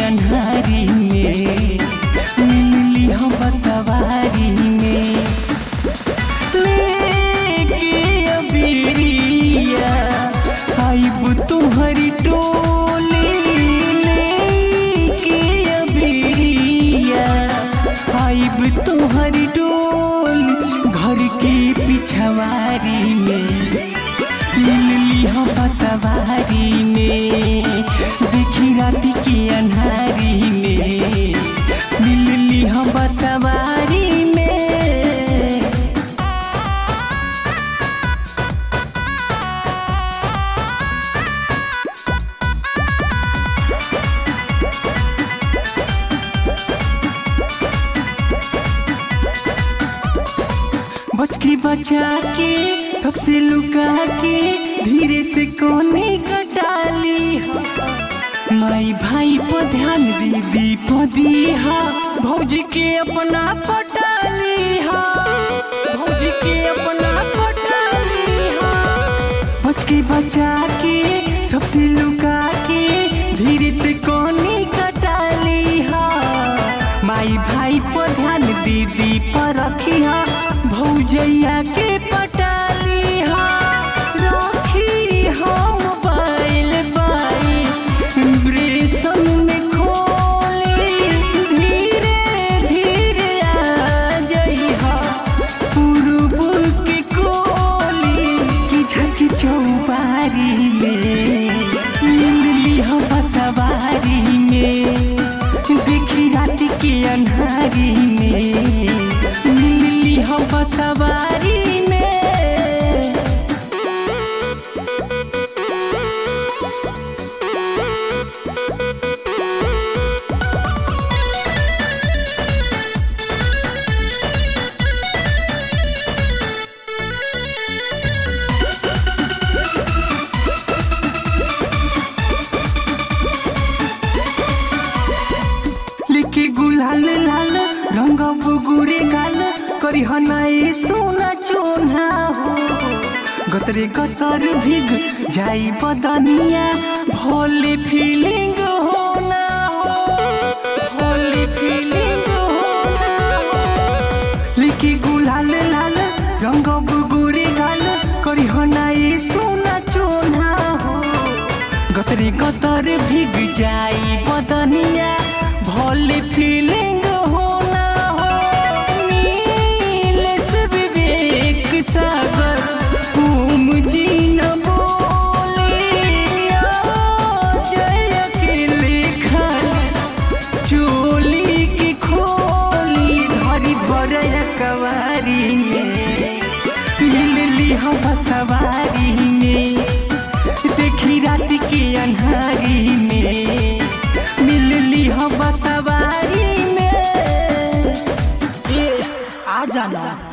अन्हारी में मिलली हम सवारी में लेके अबीरिया आइब तुम्हारी टोली लेके अबीरिया आइब तुम्हारी टोली घर के पिछवारी में मिलली हम सवारी में देखी रात के अन्हारी में मिलली हम सवारी में बच के बचा के सबसे लुका के धीरे से कोने कटाली माई भाई पर ध्यान दीदी पदी हा भौजी के अपना पटाली हा भौजी के अपना पटाली हा बच के बचा के सबसे लुका के धीरे से कोने कटाली हा माई भाई पर ध्यान दीदी पर रखिया भौजैया के पटाली हा रखी हम बाइल बाइल ब्रेसन में खोली धीरे धीरे आ जइहा पूर्व के कोली की झक चौबारी में मिलली हम सवारी में देखी रात के अन्हारी में मिलली हम सवारी में लिखी गुलाल लाल रंग बुगुरे गाल करी हनाए सोना चोना हो गतरे गतर भीग जाई बदनिया भोले फीलिंग होना हो भोले फीलिंग होना हो लिखी गुलाल लाल रंग बुगुरे गाल करी हनाए सोना चोना हो गतरे गतर भीग जाई बदनिया भोले फीलिंग होना हो नीलेश विवेक सागर तुम जी न बोले जय अकेले खाली चोली की खोली धरी बरय कवारी में मिलली हम सवारी में देखी रात के अन्हारी में मिलली हम सवारी में ए आ जाना